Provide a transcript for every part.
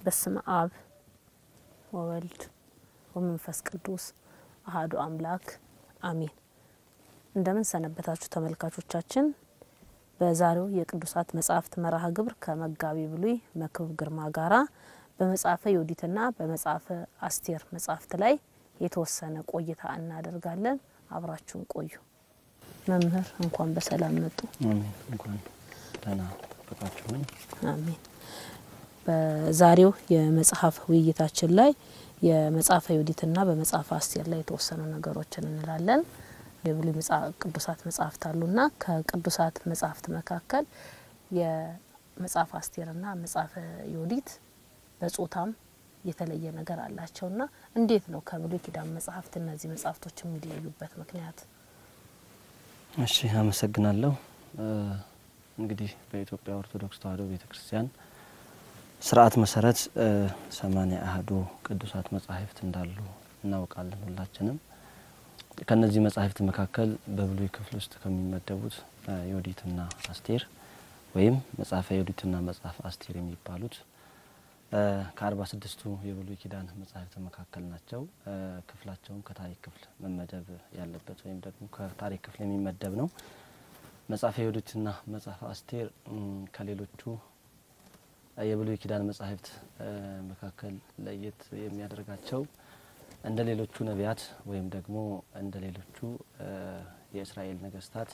በስመ አብ ወወልድ ወመንፈስ ቅዱስ አሀዱ አምላክ አሜን። እንደምን ሰነበታችሁ ተመልካቾቻችን። በዛሬው የቅዱሳት መጻሕፍት መርሃ ግብር ከመጋቢ ብሉይ መክብብ ግርማ ጋራ በመጽሐፈ ዮዲትና በመጽሐፈ አስቴር መጻሕፍት ላይ የተወሰነ ቆይታ እናደርጋለን። አብራችሁን ቆዩ። መምህር እንኳን በሰላም መጡ። አሜን። እንኳን ደህና ጠበቃችሁኝ። አሜን። በዛሬው የመጽሐፍ ውይይታችን ላይ የመጽሐፈ ዮዲትና በመጽሐፈ አስቴር ላይ የተወሰኑ ነገሮችን እንላለን። የብሉይ ቅዱሳት መጽሐፍት አሉና ከቅዱሳት መጽሐፍት መካከል የመጽሐፈ አስቴርና መጽሐፈ ዮዲት በጾታም የተለየ ነገር አላቸውና እንዴት ነው ከብሉይ ኪዳን መጽሐፍት እነዚህ መጽሐፍቶች የሚለዩበት ምክንያት? እሺ፣ አመሰግናለሁ። እንግዲህ በኢትዮጵያ ኦርቶዶክስ ተዋሕዶ ቤተ ክርስቲያን ስርዓት መሰረት ሰማንያ አሐዱ ቅዱሳት መጻሕፍት እንዳሉ እናውቃለን ሁላችንም። ከነዚህ መጻሕፍት መካከል በብሉይ ክፍል ውስጥ ከሚመደቡት ዮዲትና አስቴር ወይም መጽሐፈ ዮዲትና መጽሐፈ አስቴር የሚባሉት ከአርባ ስድስቱ የብሉይ ኪዳን መጻሕፍት መካከል ናቸው። ክፍላቸውም ከታሪክ ክፍል መመደብ ያለበት ወይም ደግሞ ከታሪክ ክፍል የሚመደብ ነው። መጽሐፈ ዮዲትና መጽሐፈ አስቴር ከሌሎቹ የብሉይ ኪዳን መጻሕፍት መካከል ለየት የሚያደርጋቸው እንደ ሌሎቹ ነቢያት ወይም ደግሞ እንደ ሌሎቹ የእስራኤል ነገስታት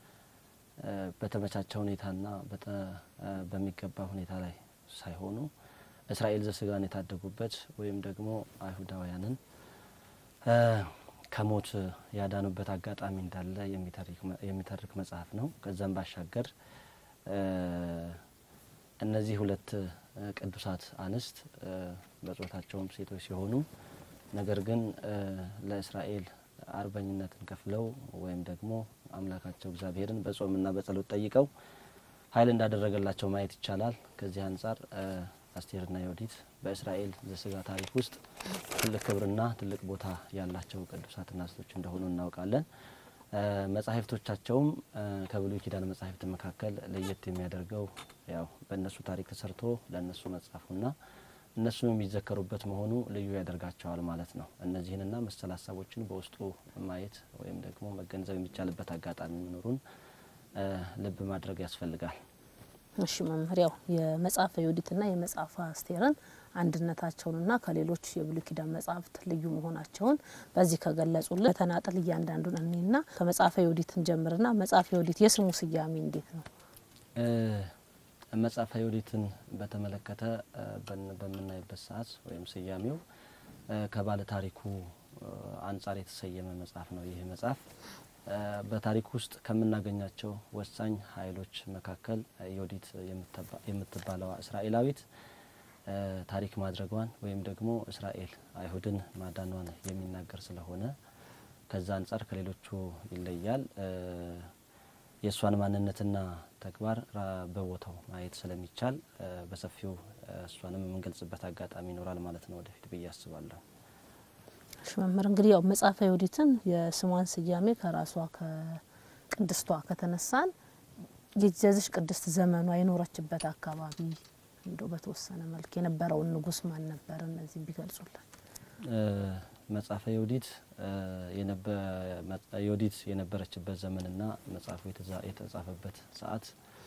በተመቻቸ ሁኔታና በሚገባ ሁኔታ ላይ ሳይሆኑ እስራኤል ዘስጋን የታደጉበት ወይም ደግሞ አይሁዳውያንን ከሞት ያዳኑበት አጋጣሚ እንዳለ የሚተርክ መጽሐፍ ነው። ከዛም ባሻገር እነዚህ ሁለት ቅዱሳት አንስት በጾታቸውም ሴቶች ሲሆኑ ነገር ግን ለእስራኤል አርበኝነትን ከፍለው ወይም ደግሞ አምላካቸው እግዚአብሔርን በጾምና በጸሎት ጠይቀው ኃይል እንዳደረገላቸው ማየት ይቻላል። ከዚህ አንጻር አስቴርና ዮዲት በእስራኤል ዘስጋ ታሪክ ውስጥ ትልቅ ክብርና ትልቅ ቦታ ያላቸው ቅዱሳት አንስቶች እንደሆኑ እናውቃለን። መጻሕፍቶቻቸውም ከብሉይ ኪዳን መጻሕፍት መካከል ለየት የሚያደርገው ያው በእነሱ ታሪክ ተሰርቶ ለእነሱ መጻፉና እነሱ የሚዘከሩበት መሆኑ ልዩ ያደርጋቸዋል ማለት ነው። እነዚህንና መሰል ሀሳቦችን በውስጡ ማየት ወይም ደግሞ መገንዘብ የሚቻልበት አጋጣሚ መኖሩን ልብ ማድረግ ያስፈልጋል። እሺ መምህር፣ ያው የመጽሐፈ ዮዲትና የመጽሐፈ አስቴርን አንድነታቸውንና ከሌሎች የብሉይ ኪዳን መጽሐፍት ልዩ መሆናቸውን በዚህ ከገለጹልን በተናጠል እያንዳንዱን እኔና ከመጽሐፈ ዮዲትን ጀምርና መጽሐፈ ዮዲት የስሙ ስያሜ እንዴት ነው? መጽሐፈ ዮዲትን በተመለከተ በምናይበት ሰዓት ወይም ስያሜው ከባለ ታሪኩ አንጻር የተሰየመ መጽሐፍ ነው። ይህ መጽሐፍ በታሪክ ውስጥ ከምናገኛቸው ወሳኝ ኃይሎች መካከል ዮዲት የምትባለዋ እስራኤላዊት ታሪክ ማድረጓን ወይም ደግሞ እስራኤል አይሁድን ማዳኗን የሚናገር ስለሆነ ከዛ አንጻር ከሌሎቹ ይለያል። የእሷን ማንነትና ተግባር በቦታው ማየት ስለሚቻል በሰፊው እሷንም የምንገልጽበት አጋጣሚ ይኖራል ማለት ነው ወደፊት ብዬ አስባለሁ። እሺ መምህር እንግዲህ ያው መጽሐፈ ዮዲትን የስሟን ስያሜ ከራሷ ከቅድስቷ ከተነሳን የዚያዚች ቅድስት ዘመኗ የኖረችበት አካባቢ እንዶ በተወሰነ መልክ የነበረውን ንጉስ ማን ነበር? እነዚህ ቢገልጹልን። መጽሐፈ ዮዲት ዮዲት የነበረችበት ዘመንና መጽሐፉ የተጻፈበት ሰዓት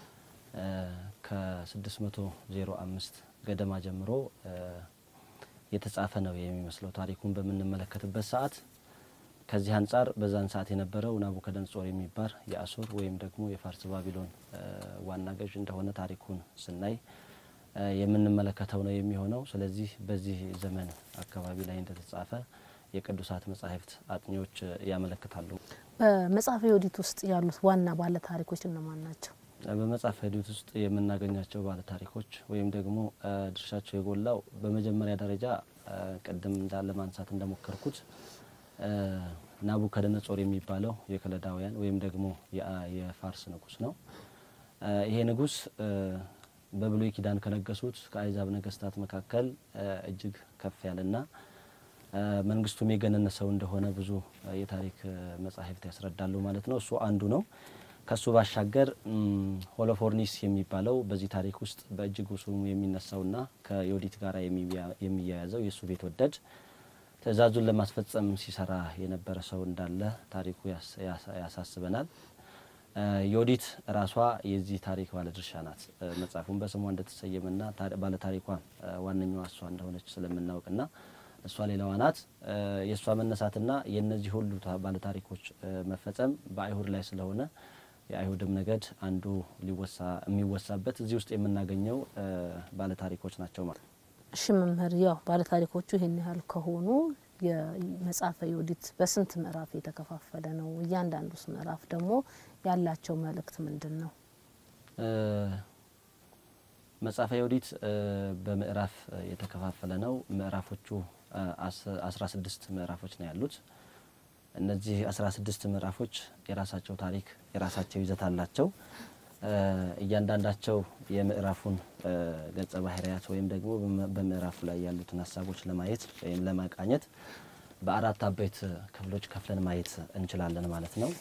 ከ605 ገደማ ጀምሮ የተጻፈ ነው የሚመስለው ታሪኩን በምንመለከትበት ሰዓት። ከዚህ አንጻር በዛን ሰዓት የነበረው ናቡከደነጾር የሚባል የአሶር ወይም ደግሞ የፋርስ ባቢሎን ዋና ገዥ እንደሆነ ታሪኩን ስናይ የምንመለከተው ነው የሚሆነው። ስለዚህ በዚህ ዘመን አካባቢ ላይ እንደተጻፈ የቅዱሳት መጻሕፍት አጥኚዎች ያመለክታሉ። በመጽሐፈ ዮዲት ውስጥ ያሉት ዋና ባለ ታሪኮች እነማን ናቸው? በመጽሐፈ ዮዲት ውስጥ የምናገኛቸው ባለ ታሪኮች ወይም ደግሞ ድርሻቸው የጎላው በመጀመሪያ ደረጃ ቅድም እንዳለ ማንሳት እንደሞከርኩት ናቡከደነጾር የሚባለው የከለዳውያን ወይም ደግሞ የፋርስ ንጉስ ነው። ይሄ ንጉስ በብሉይ ኪዳን ከነገሱት ከአይዛብ ነገስታት መካከል እጅግ ከፍ ያለና መንግስቱም የገነነ ሰው እንደሆነ ብዙ የታሪክ መጻሕፍት ያስረዳሉ ማለት ነው። እሱ አንዱ ነው። ከሱ ባሻገር ሆሎፎርኒስ የሚባለው በዚህ ታሪክ ውስጥ በእጅጉ ስሙ የሚነሳውና ከዮዲት ጋር የሚያያዘው የእሱ ቤት ወደድ ትዕዛዙን ለማስፈጸም ሲሰራ የነበረ ሰው እንዳለ ታሪኩ ያሳስበናል። ዮዲት ራሷ የዚህ ታሪክ ባለድርሻ ናት። መጽሐፉን በስሟ እንደተሰየመና ባለታሪኳ ዋነኛዋ እሷ እንደሆነች ስለምናውቅና እሷ ሌላዋ ናት። የእሷ መነሳትና የእነዚህ ሁሉ ባለታሪኮች መፈጸም በአይሁድ ላይ ስለሆነ የአይሁድም ነገድ አንዱ ሊወሳ የሚወሳበት እዚህ ውስጥ የምናገኘው ባለታሪኮች ናቸው ማለት ነው። እሺ መምህር፣ ያው ባለታሪኮቹ ይህን ያህል ከሆኑ የመጽሐፈ ዮዲት በስንት ምዕራፍ የተከፋፈለ ነው? እያንዳንዱስ ምዕራፍ ደግሞ ያላቸው መልእክት ምንድን ነው? መጽሐፈ ዮዲት በምዕራፍ የተከፋፈለ ነው። ምዕራፎቹ አስራ ስድስት ምዕራፎች ነው ያሉት። እነዚህ አስራ ስድስት ምዕራፎች የራሳቸው ታሪክ የራሳቸው ይዘት አላቸው። እያንዳንዳቸው የምዕራፉን ገጸ ባህርያት ወይም ደግሞ በምዕራፉ ላይ ያሉትን ሀሳቦች ለማየት ወይም ለማቃኘት በአራት አበይት ክፍሎች ከፍለን ማየት እንችላለን ማለት ነው።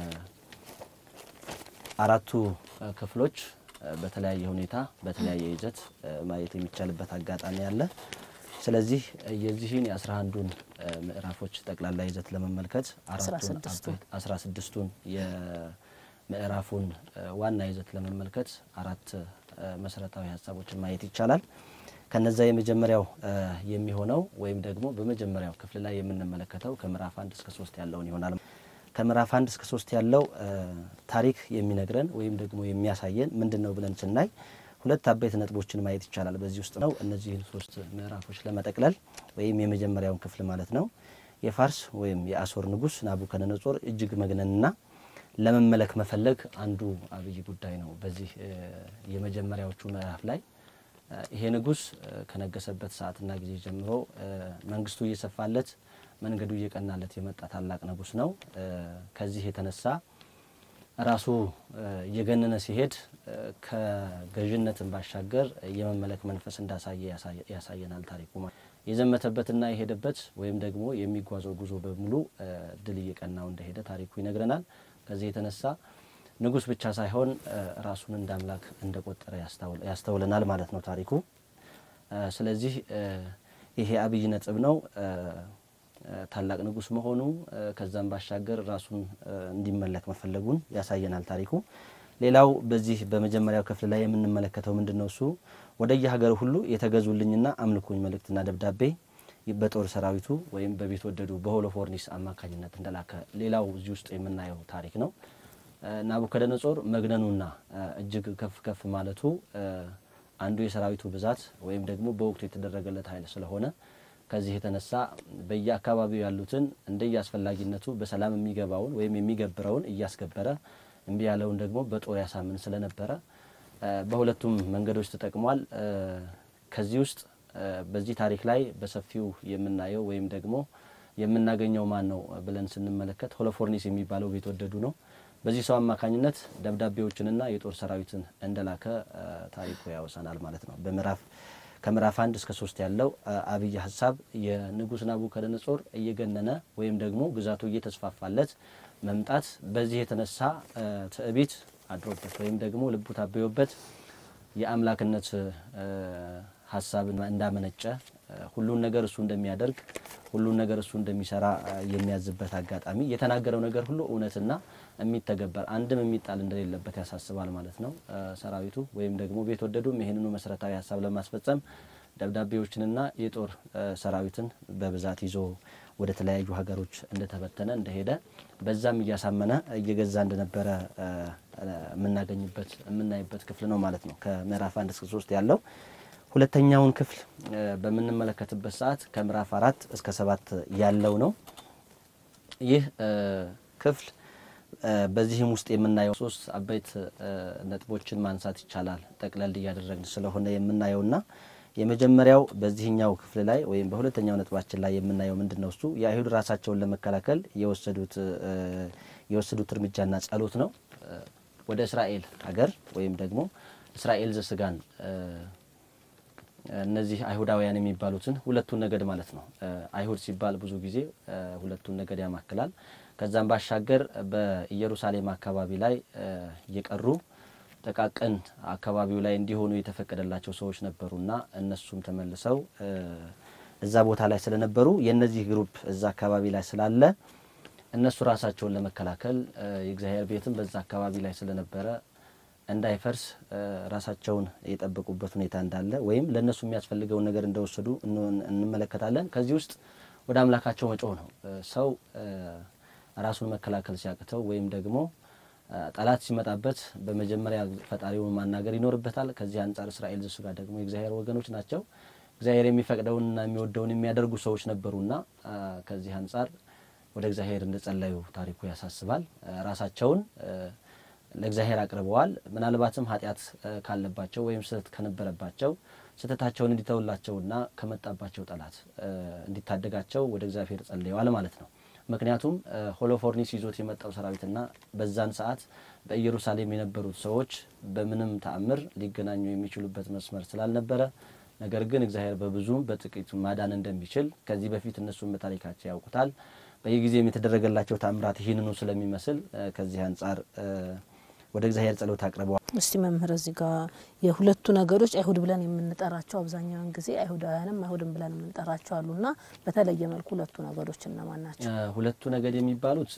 አራቱ ክፍሎች በተለያየ ሁኔታ በተለያየ ይዘት ማየት የሚቻልበት አጋጣሚ አለ። ስለዚህ የዚህን የአስራ አንዱን ምዕራፎች ጠቅላላ ይዘት ለመመልከት አስራ ስድስቱን የምዕራፉን ዋና ይዘት ለመመልከት አራት መሰረታዊ ሀሳቦችን ማየት ይቻላል። ከነዛ የመጀመሪያው የሚሆነው ወይም ደግሞ በመጀመሪያው ክፍል ላይ የምንመለከተው ከምዕራፍ አንድ እስከ ሶስት ያለውን ይሆናል። ከምዕራፍ አንድ እስከ ሶስት ያለው ታሪክ የሚነግረን ወይም ደግሞ የሚያሳየን ምንድን ነው ብለን ስናይ ሁለት አበይት ነጥቦችን ማየት ይቻላል። በዚህ ውስጥ ነው እነዚህን ሶስት ምዕራፎች ለመጠቅለል ወይም የመጀመሪያውን ክፍል ማለት ነው የፋርስ ወይም የአሶር ንጉሥ ናቡከደነጾር እጅግ መግነንና ለመመለክ መፈለግ አንዱ አብይ ጉዳይ ነው። በዚህ የመጀመሪያዎቹ ምዕራፍ ላይ ይሄ ንጉሥ ከነገሰበት ሰዓትና ጊዜ ጀምሮ መንግስቱ እየሰፋለት መንገዱ እየቀናለት የመጣ ታላቅ ንጉሥ ነው። ከዚህ የተነሳ ራሱ እየገነነ ሲሄድ ከገዥነትን ባሻገር የመመለክ መንፈስ እንዳሳየ ያሳየናል ታሪኩ። የዘመተበትና የሄደበት ወይም ደግሞ የሚጓዘው ጉዞ በሙሉ ድል እየቀናው እንደሄደ ታሪኩ ይነግረናል። ከዚህ የተነሳ ንጉሥ ብቻ ሳይሆን ራሱን እንደ አምላክ እንደቆጠረ ያስተውለናል ማለት ነው ታሪኩ። ስለዚህ ይሄ አብይ ነጥብ ነው ታላቅ ንጉሥ መሆኑ ከዛም ባሻገር ራሱን እንዲመለክ መፈለጉን ያሳየናል ታሪኩ። ሌላው በዚህ በመጀመሪያው ክፍል ላይ የምንመለከተው ምንድን ነው? እሱ ወደ የሀገር ሁሉ የተገዙልኝና አምልኩኝ መልእክትና ደብዳቤ በጦር ሰራዊቱ ወይም በቤት ወደዱ በሆሎፎርኒስ አማካኝነት እንደላከ ሌላው እዚህ ውስጥ የምናየው ታሪክ ነው። ናቡከደነጾር መግነኑና እጅግ ከፍ ከፍ ማለቱ አንዱ የሰራዊቱ ብዛት ወይም ደግሞ በወቅቱ የተደረገለት ኃይል ስለሆነ ከዚህ የተነሳ በየአካባቢው ያሉትን እንደየ አስፈላጊነቱ በሰላም የሚገባውን ወይም የሚገብረውን እያስገበረ እምቢ ያለውን ደግሞ በጦር ያሳምን ስለነበረ በሁለቱም መንገዶች ተጠቅሟል። ከዚህ ውስጥ በዚህ ታሪክ ላይ በሰፊው የምናየው ወይም ደግሞ የምናገኘው ማን ነው ብለን ስንመለከት ሆሎፎርኒስ የሚባለው ቤት ወደዱ ነው። በዚህ ሰው አማካኝነት ደብዳቤዎችንና የጦር ሰራዊትን እንደላከ ታሪኩ ያወሳናል ማለት ነው። በምዕራፍ ከምዕራፍ አንድ እስከ ሶስት ያለው አብይ ሀሳብ የንጉሥ ናቡከደነጾር እየገነነ ወይም ደግሞ ግዛቱ እየተስፋፋለት መምጣት በዚህ የተነሳ ትዕቢት አድሮበት ወይም ደግሞ ልቡ ታበዮበት የአምላክነት ሀሳብን እንዳመነጨ ሁሉን ነገር እሱ እንደሚያደርግ ሁሉን ነገር እሱ እንደሚሰራ የሚያዝበት አጋጣሚ የተናገረው ነገር ሁሉ እውነትና የሚተገበር አንድም የሚጣል እንደሌለበት ያሳስባል ማለት ነው። ሰራዊቱ ወይም ደግሞ ቤት ወደዱም ይህንኑ መሰረታዊ ሀሳብ ለማስፈጸም ደብዳቤዎችንና የጦር ሰራዊትን በብዛት ይዞ ወደ ተለያዩ ሀገሮች እንደተበተነ እንደሄደ በዛም እያሳመነ እየገዛ እንደነበረ የምናገኝበት የምናይበት ክፍል ነው ማለት ነው። ከምዕራፍ አንድ እስከ ሶስት ያለው ሁለተኛውን ክፍል በምንመለከትበት ሰዓት ከምዕራፍ አራት እስከ ሰባት ያለው ነው። ይህ ክፍል በዚህም ውስጥ የምናየው ሶስት አበይት ነጥቦችን ማንሳት ይቻላል። ጠቅለል እያደረግን ስለሆነ የምናየውና የመጀመሪያው በዚህኛው ክፍል ላይ ወይም በሁለተኛው ነጥባችን ላይ የምናየው ምንድን ነው? እሱ የአይሁድ ራሳቸውን ለመከላከል የወሰዱት የወሰዱት እርምጃና ጸሎት ነው። ወደ እስራኤል ሀገር ወይም ደግሞ እስራኤል ዘስጋን እነዚህ አይሁዳውያን የሚባሉትን ሁለቱን ነገድ ማለት ነው። አይሁድ ሲባል ብዙ ጊዜ ሁለቱን ነገድ ያማክላል። ከዛም ባሻገር በኢየሩሳሌም አካባቢ ላይ እየቀሩ ጥቃቅን አካባቢው ላይ እንዲሆኑ የተፈቀደላቸው ሰዎች ነበሩና እነሱም ተመልሰው እዛ ቦታ ላይ ስለነበሩ የእነዚህ ግሩፕ እዛ አካባቢ ላይ ስላለ እነሱ ራሳቸውን ለመከላከል የእግዚአብሔር ቤትም በዛ አካባቢ ላይ ስለነበረ እንዳይፈርስ ራሳቸውን የጠበቁበት ሁኔታ እንዳለ ወይም ለእነሱ የሚያስፈልገውን ነገር እንደወሰዱ እንመለከታለን። ከዚህ ውስጥ ወደ አምላካቸው መጮህ ነው። ሰው ራሱን መከላከል ሲያቅተው ወይም ደግሞ ጠላት ሲመጣበት በመጀመሪያ ፈጣሪውን ማናገር ይኖርበታል። ከዚህ አንጻር እስራኤል ዘሥጋ ደግሞ የእግዚአብሔር ወገኖች ናቸው። እግዚአብሔር የሚፈቅደውንና የሚወደውን የሚያደርጉ ሰዎች ነበሩና ከዚህ አንጻር ወደ እግዚአብሔር እንደጸለዩ ታሪኩ ያሳስባል። ራሳቸውን ለእግዚአብሔር አቅርበዋል። ምናልባትም ኃጢአት ካለባቸው ወይም ስህተት ከነበረባቸው ስህተታቸውን እንዲተውላቸውና ከመጣባቸው ጠላት እንዲታደጋቸው ወደ እግዚአብሔር ጸልየዋል ማለት ነው። ምክንያቱም ሆሎፎርኒስ ይዞት የመጣው ሰራዊትና በዛን ሰዓት በኢየሩሳሌም የነበሩት ሰዎች በምንም ተአምር ሊገናኙ የሚችሉበት መስመር ስላልነበረ ነገር ግን እግዚአብሔር በብዙም በጥቂቱ ማዳን እንደሚችል ከዚህ በፊት እነሱም በታሪካቸው ያውቁታል። በየጊዜም የተደረገላቸው ተአምራት ይህንኑ ስለሚመስል ከዚህ አንጻር ወደ እግዚአብሔር ጸሎት አቅርበዋል። እስቲ መምህር እዚህ ጋር የሁለቱ ነገዶች አይሁድ ብለን የምንጠራቸው አብዛኛውን ጊዜ አይሁዳውያንም አይሁድም ብለን የምንጠራቸው አሉና በተለየ መልኩ ሁለቱ ነገዶች እነማን ናቸው? ሁለቱ ነገድ የሚባሉት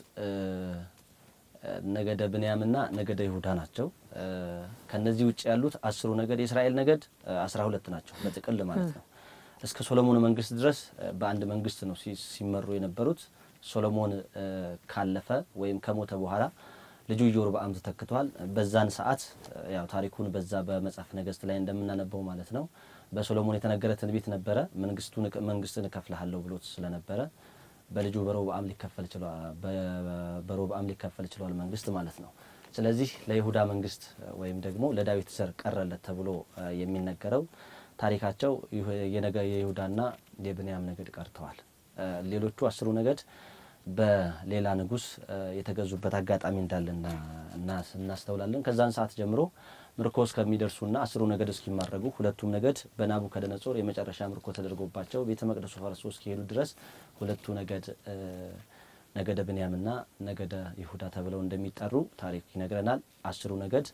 ነገደ ብንያምና ነገደ ይሁዳ ናቸው። ከነዚህ ውጭ ያሉት አስሩ ነገድ የእስራኤል ነገድ አስራ ሁለት ናቸው በጥቅል ማለት ነው። እስከ ሶሎሞን መንግስት ድረስ በአንድ መንግስት ነው ሲመሩ የነበሩት። ሶሎሞን ካለፈ ወይም ከሞተ በኋላ ልጁ ኢዮርብዓም ተተክቷል። በዛን ሰዓት ያው ታሪኩን በዛ በመጽሐፍ ነገስት ላይ እንደምናነበው ማለት ነው በሶሎሞን የተነገረ ትንቢት ነበረ። መንግስቱን መንግስትን እከፍልሃለሁ ብሎት ስለነበረ በልጁ በሮብዓም ሊከፈል ችሏል። በሮብዓም ሊከፈል ችሏል መንግስት ማለት ነው። ስለዚህ ለይሁዳ መንግስት ወይም ደግሞ ለዳዊት ዘር ቀረለት ተብሎ የሚነገረው ታሪካቸው የይሁዳና የብንያም ነገድ ቀርተዋል። ሌሎቹ አስሩ ነገድ በሌላ ንጉስ የተገዙበት አጋጣሚ እንዳለ እናስተውላለን። ከዛን ሰዓት ጀምሮ ምርኮ እስከሚደርሱና አስሩ ነገድ እስኪማረጉ ሁለቱም ነገድ በናቡከደነጾር የመጨረሻ ምርኮ ተደርጎባቸው ቤተ መቅደሱ ፈርሶ እስኪሄዱ ድረስ ሁለቱ ነገድ ነገደ ብንያምና ነገደ ይሁዳ ተብለው እንደሚጠሩ ታሪክ ይነግረናል። አስሩ ነገድ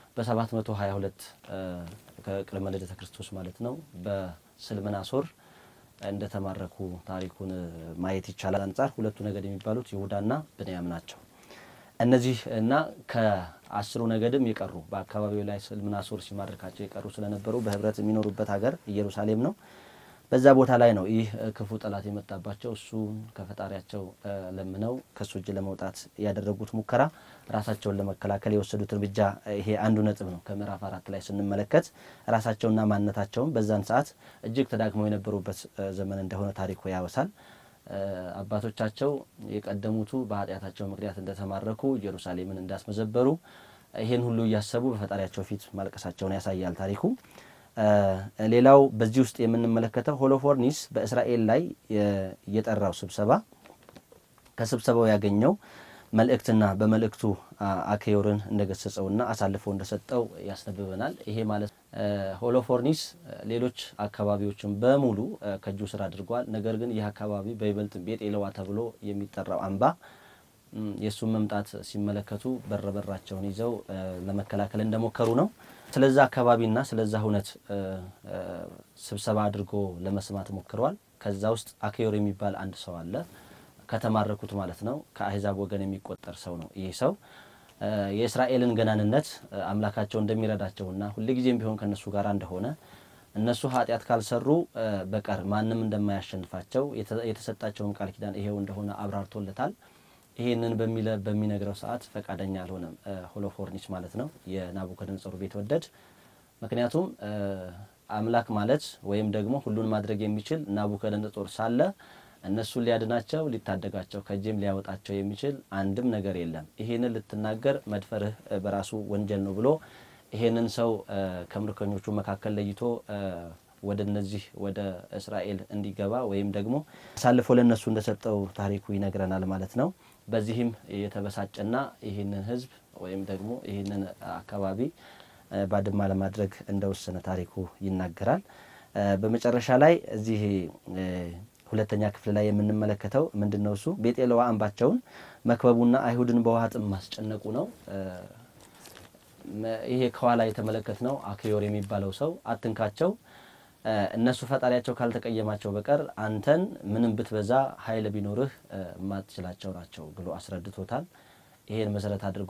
በ722 ከቅድመ ልደተ ክርስቶስ ማለት ነው በስልምናሶር እንደተማረኩ ታሪኩን ማየት ይቻላል። አንጻር ሁለቱ ነገድ የሚባሉት ይሁዳና ብንያም ናቸው። እነዚህ እና ከአስሩ ነገድም የቀሩ በአካባቢው ላይ ስልምናሶር ሲማርካቸው የቀሩ ስለነበሩ በህብረት የሚኖሩበት ሀገር ኢየሩሳሌም ነው። በዛ ቦታ ላይ ነው ይህ ክፉ ጠላት የመጣባቸው። እሱ ከፈጣሪያቸው ለምነው ከሱ እጅ ለመውጣት ያደረጉት ሙከራ ራሳቸውን ለመከላከል የወሰዱት እርምጃ ይሄ አንዱ ነጥብ ነው። ከምዕራፍ አራት ላይ ስንመለከት ራሳቸውና ማንነታቸውን በዛን ሰዓት እጅግ ተዳክመው የነበሩበት ዘመን እንደሆነ ታሪኩ ያወሳል። አባቶቻቸው የቀደሙቱ በኃጢአታቸው ምክንያት እንደተማረኩ ኢየሩሳሌምን እንዳስመዘበሩ ይሄን ሁሉ እያሰቡ በፈጣሪያቸው ፊት ማልቀሳቸውን ያሳያል ታሪኩ። ሌላው በዚህ ውስጥ የምንመለከተው ሆሎፎርኒስ በእስራኤል ላይ የጠራው ስብሰባ ከስብሰባው ያገኘው መልእክትና በመልእክቱ አኬዮርን እንደገሰጸውና አሳልፎ እንደሰጠው ያስነብበናል። ይሄ ማለት ሆሎፎርኒስ ሌሎች አካባቢዎችን በሙሉ ከእጁ ስር አድርጓል። ነገር ግን ይህ አካባቢ በይበልጥ ቤጤለዋ ተብሎ የሚጠራው አምባ የእሱን መምጣት ሲመለከቱ በር በራቸውን ይዘው ለመከላከል እንደሞከሩ ነው። ስለዛ አካባቢና ስለዛ ሁነት ስብሰባ አድርጎ ለመስማት ሞክረዋል። ከዛ ውስጥ አኬዮር የሚባል አንድ ሰው አለ ከተማረኩት ማለት ነው። ከአህዛብ ወገን የሚቆጠር ሰው ነው። ይህ ሰው የእስራኤልን ገናንነት አምላካቸው እንደሚረዳቸውና ሁልጊዜም ቢሆን ከእነሱ ጋር እንደሆነ እነሱ ኃጢአት ካልሰሩ በቀር ማንም እንደማያሸንፋቸው የተሰጣቸውን ቃል ኪዳን ይሄው እንደሆነ አብራርቶለታል። ይሄንን በሚነግረው ሰዓት ፈቃደኛ አልሆነም ሆሎፎርኒስ ማለት ነው የናቡከደነጾር ቤት ወደድ። ምክንያቱም አምላክ ማለት ወይም ደግሞ ሁሉን ማድረግ የሚችል ናቡከደነጾር ሳለ እነሱን ሊያድናቸው ሊታደጋቸው ከእጅም ሊያወጣቸው የሚችል አንድም ነገር የለም። ይሄንን ልትናገር መድፈርህ በራሱ ወንጀል ነው ብሎ ይሄንን ሰው ከምርኮኞቹ መካከል ለይቶ ወደ እነዚህ ወደ እስራኤል እንዲገባ ወይም ደግሞ አሳልፎ ለእነሱ እንደሰጠው ታሪኩ ይነግረናል ማለት ነው። በዚህም የተበሳጨና ይህንን ሕዝብ ወይም ደግሞ ይህንን አካባቢ ባድማ ለማድረግ እንደወሰነ ታሪኩ ይናገራል። በመጨረሻ ላይ እዚህ ሁለተኛ ክፍል ላይ የምንመለከተው ምንድን ነው? እሱ ቤጤለዋ አምባቸውን መክበቡና አይሁድን በውሃ ጥም ማስጨነቁ ነው። ይሄ ከኋላ የተመለከት ነው። አክዮር የሚባለው ሰው አትንካቸው፣ እነሱ ፈጣሪያቸው ካልተቀየማቸው በቀር አንተን ምንም ብትበዛ ኃይል ቢኖርህ የማትችላቸው ናቸው ብሎ አስረድቶታል። ይሄን መሰረት አድርጎ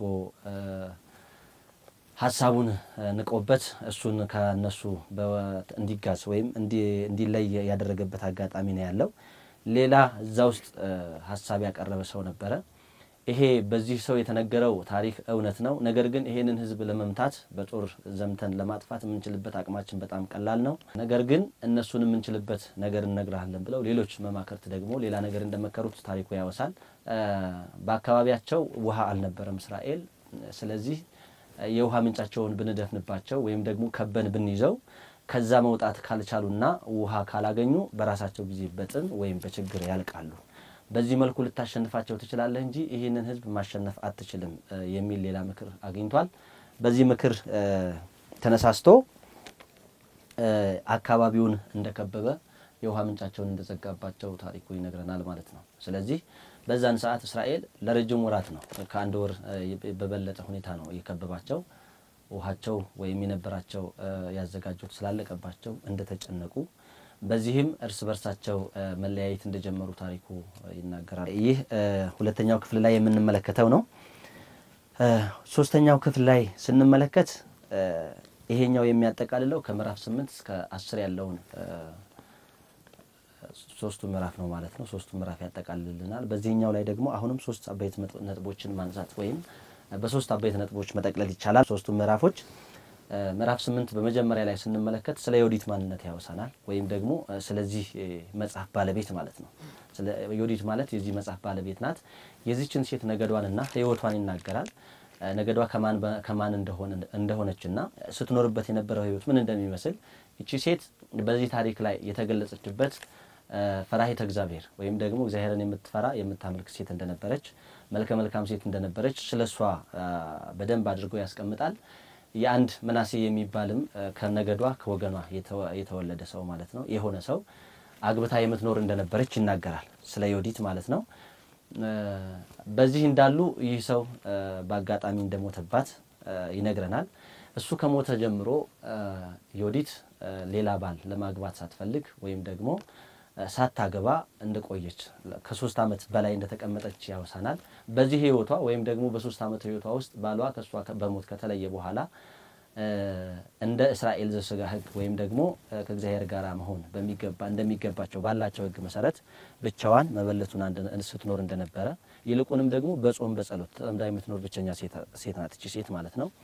ሀሳቡን ንቆበት እሱን ከነሱ እንዲጋዝ ወይም እንዲለይ ያደረገበት አጋጣሚ ነው ያለው። ሌላ እዛ ውስጥ ሀሳብ ያቀረበ ሰው ነበረ። ይሄ በዚህ ሰው የተነገረው ታሪክ እውነት ነው። ነገር ግን ይሄንን ሕዝብ ለመምታት በጦር ዘምተን ለማጥፋት የምንችልበት አቅማችን በጣም ቀላል ነው። ነገር ግን እነሱን የምንችልበት ነገር እነግርሃለን ብለው ሌሎች መማክርት ደግሞ ሌላ ነገር እንደመከሩት ታሪኩ ያወሳል። በአካባቢያቸው ውሃ አልነበረም እስራኤል። ስለዚህ የውሃ ምንጫቸውን ብንደፍንባቸው ወይም ደግሞ ከበን ብንይዘው ከዛ መውጣት ካልቻሉና ውሃ ካላገኙ በራሳቸው ጊዜ በጥም ወይም በችግር ያልቃሉ። በዚህ መልኩ ልታሸንፋቸው ትችላለህ እንጂ ይህንን ህዝብ ማሸነፍ አትችልም የሚል ሌላ ምክር አግኝቷል። በዚህ ምክር ተነሳስቶ አካባቢውን እንደከበበ የውሃ ምንጫቸውን እንደዘጋባቸው ታሪኩ ይነግረናል ማለት ነው። ስለዚህ በዛን ሰዓት እስራኤል ለረጅም ወራት ነው ከአንድ ወር በበለጠ ሁኔታ ነው የከበባቸው። ውሃቸው ወይም የነበራቸው ያዘጋጁት ስላለቀባቸው እንደተጨነቁ በዚህም እርስ በርሳቸው መለያየት እንደጀመሩ ታሪኩ ይናገራል። ይህ ሁለተኛው ክፍል ላይ የምንመለከተው ነው። ሶስተኛው ክፍል ላይ ስንመለከት ይሄኛው የሚያጠቃልለው ከምዕራፍ ስምንት እስከ አስር ያለውን ሶስቱ ምዕራፍ ነው ማለት ነው። ሶስቱ ምዕራፍ ያጠቃልልናል። በዚህኛው ላይ ደግሞ አሁንም ሶስት አበይት ነጥቦችን ማንሳት ወይም በሶስት አበይት ነጥቦች መጠቅለል ይቻላል። ሶስቱ ምዕራፎች ምዕራፍ ስምንት በመጀመሪያ ላይ ስንመለከት ስለ ዮዲት ማንነት ያወሳናል። ወይም ደግሞ ስለዚህ መጽሐፍ ባለቤት ማለት ነው። ስለ ዮዲት ማለት የዚህ መጽሐፍ ባለቤት ናት። የዚችን ሴት ነገዷንና ሕይወቷን ይናገራል። ነገዷ ከማን እንደሆነችና ስትኖርበት የነበረው ሕይወት ምን እንደሚመስል ይቺ ሴት በዚህ ታሪክ ላይ የተገለጸችበት ፈራሂተ እግዚአብሔር ወይም ደግሞ እግዚአብሔርን የምትፈራ የምታመልክ ሴት እንደነበረች መልከ መልካም ሴት እንደነበረች ስለ እሷ በደንብ አድርጎ ያስቀምጣል። የአንድ ምናሴ የሚባልም ከነገዷ ከወገኗ የተወለደ ሰው ማለት ነው የሆነ ሰው አግብታ የምትኖር እንደነበረች ይናገራል። ስለ ዮዲት ማለት ነው። በዚህ እንዳሉ ይህ ሰው በአጋጣሚ እንደሞተባት ይነግረናል። እሱ ከሞተ ጀምሮ ዮዲት ሌላ ባል ለማግባት ሳትፈልግ ወይም ደግሞ ሳታገባ እንደቆየች ከሶስት ዓመት በላይ እንደተቀመጠች ያወሳናል። በዚህ ህይወቷ ወይም ደግሞ በሶስት ዓመት ህይወቷ ውስጥ ባሏ ከእሷ በሞት ከተለየ በኋላ እንደ እስራኤል ዘሥጋ ሕግ ወይም ደግሞ ከእግዚአብሔር ጋር መሆን በሚገባ እንደሚገባቸው ባላቸው ሕግ መሰረት ብቻዋን መበለቱን ስትኖር እንደነበረ ይልቁንም ደግሞ በጾም በጸሎት ተጠምዳ የምትኖር ብቸኛ ሴት ናት። እቺ ሴት ማለት ነው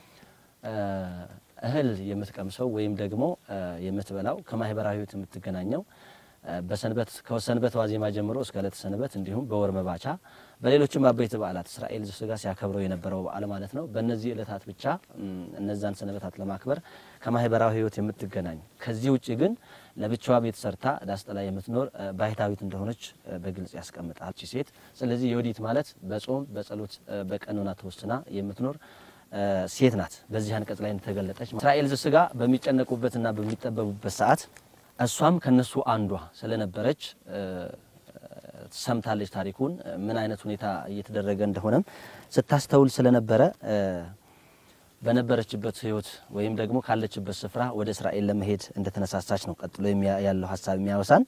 እህል የምትቀምሰው ወይም ደግሞ የምትበላው ከማህበራዊ ህይወት የምትገናኘው በሰንበት ከሰንበት ዋዜማ ጀምሮ እስከ ዕለተ ሰንበት እንዲሁም በወር መባቻ በሌሎችም አበይት በዓላት እስራኤል ዘሥጋ ሲያከብረው የነበረው በዓል ማለት ነው። በእነዚህ ዕለታት ብቻ እነዛን ሰንበታት ለማክበር ከማህበራዊ ህይወት የምትገናኝ ከዚህ ውጭ ግን ለብቻዋ ቤት ሰርታ ዳስ ጥላ የምትኖር ባህታዊት እንደሆነች በግልጽ ያስቀምጣል እቺ ሴት። ስለዚህ ዮዲት ማለት በጾም በጸሎት በቀኖና ተወስና የምትኖር ሴት ናት። በዚህ አንቀጽ ላይ እንደተገለጠች እስራኤል ዘሥጋ በሚጨነቁበትና በሚጠበቡበት ሰዓት እሷም ከነሱ አንዷ ስለነበረች ሰምታለች ታሪኩን ምን አይነት ሁኔታ እየተደረገ እንደሆነም ስታስተውል ስለነበረ በነበረችበት ህይወት ወይም ደግሞ ካለችበት ስፍራ ወደ እስራኤል ለመሄድ እንደተነሳሳች ነው ቀጥሎ ያለው ሀሳብ የሚያወሳን።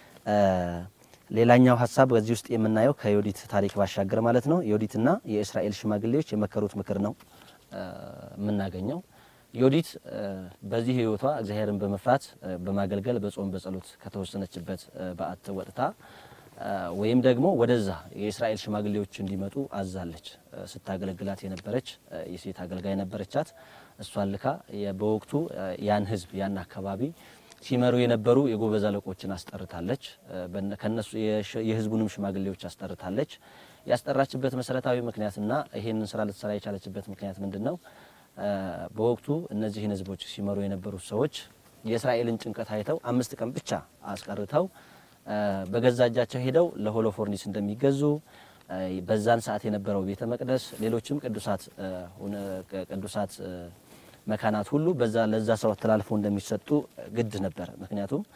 ሌላኛው ሀሳብ በዚህ ውስጥ የምናየው ከዮዲት ታሪክ ባሻገር ማለት ነው ዮዲትና የእስራኤል ሽማግሌዎች የመከሩት ምክር ነው የምናገኘው። ዮዲት በዚህ ህይወቷ እግዚአብሔርን በመፍራት በማገልገል በጾም በጸሎት ከተወሰነችበት በዓት ወጥታ ወይም ደግሞ ወደዛ የእስራኤል ሽማግሌዎች እንዲመጡ አዛለች። ስታገለግላት የነበረች የሴት አገልጋይ ነበረቻት። እሷን ልካ በወቅቱ ያን ህዝብ ያን አካባቢ ሲመሩ የነበሩ የጎበዝ አለቆችን አስጠርታለች። ከነሱ የህዝቡንም ሽማግሌዎች አስጠርታለች። ያስጠራችበት መሰረታዊ ምክንያትና ይሄንን ስራ ልትሰራ የቻለችበት ምክንያት ምንድን ነው? በወቅቱ እነዚህን ህዝቦች ሲመሩ የነበሩት ሰዎች የእስራኤልን ጭንቀት አይተው አምስት ቀን ብቻ አስቀርተው በገዛ እጃቸው ሄደው ለሆሎፎርኒስ እንደሚገዙ በዛን ሰዓት የነበረው ቤተ መቅደስ፣ ሌሎችም ቅዱሳት ቅዱሳት መካናት ሁሉ በዛ ለዛ ሰው ተላልፈው እንደሚሰጡ ግድ ነበር። ምክንያቱም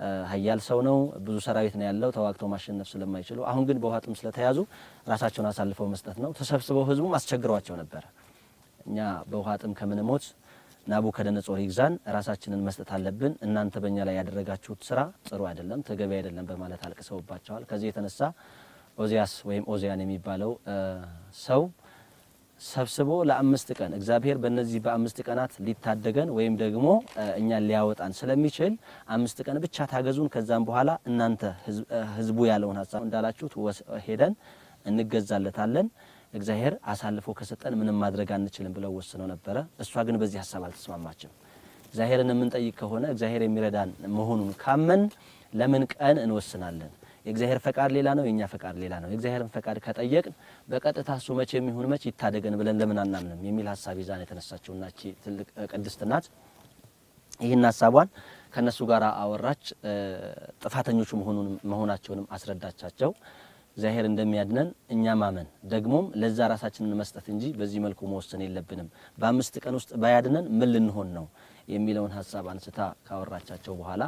ኃያል ሰው ነው፣ ብዙ ሰራዊት ነው ያለው፣ ተዋግተው ማሸነፍ ስለማይችሉ አሁን ግን በውሃ ጥም ስለተያዙ ራሳቸውን አሳልፈው መስጠት ነው። ተሰብስበው ህዝቡም አስቸግሯቸው ነበረ። እኛ በውሃ ጥም ከምንሞት ናቡከደነጾር ይግዛን፣ ራሳችንን መስጠት አለብን። እናንተ በእኛ ላይ ያደረጋችሁት ስራ ጥሩ አይደለም፣ ተገቢ አይደለም በማለት አልቅሰውባቸዋል። ከዚህ የተነሳ ኦዚያስ ወይም ኦዚያን የሚባለው ሰው ሰብስቦ ለአምስት ቀን እግዚአብሔር በእነዚህ በአምስት ቀናት ሊታደገን ወይም ደግሞ እኛን ሊያወጣን ስለሚችል አምስት ቀን ብቻ ታገዙን፣ ከዛም በኋላ እናንተ ህዝቡ ያለውን ሀሳብ እንዳላችሁት ሄደን እንገዛለታለን እግዚአብሔር አሳልፎ ከሰጠን ምንም ማድረግ አንችልም ብለው ወስነው ነበረ። እሷ ግን በዚህ ሀሳብ አልተስማማችም። እግዚአብሔርን የምንጠይቅ ከሆነ እግዚአብሔር የሚረዳን መሆኑን ካመን ለምን ቀን እንወስናለን? የእግዚአብሔር ፈቃድ ሌላ ነው፣ የእኛ ፈቃድ ሌላ ነው። የእግዚአብሔርን ፈቃድ ከጠየቅን በቀጥታ እሱ መቼ የሚሆን መቼ ይታደገን ብለን ለምን አናምንም የሚል ሀሳብ ይዛን የተነሳችው እና ትልቅ ቅድስት ናት። ይህን ሀሳቧን ከእነሱ ጋር አወራች። ጥፋተኞቹ መሆናቸውንም አስረዳቻቸው። እግዚአብሔር እንደሚያድነን እኛ ማመን ደግሞም ለዛ ራሳችንን መስጠት እንጂ በዚህ መልኩ መወሰን የለብንም። በአምስት ቀን ውስጥ ባያድነን ምን ልንሆን ነው የሚለውን ሀሳብ አንስታ ካወራቻቸው በኋላ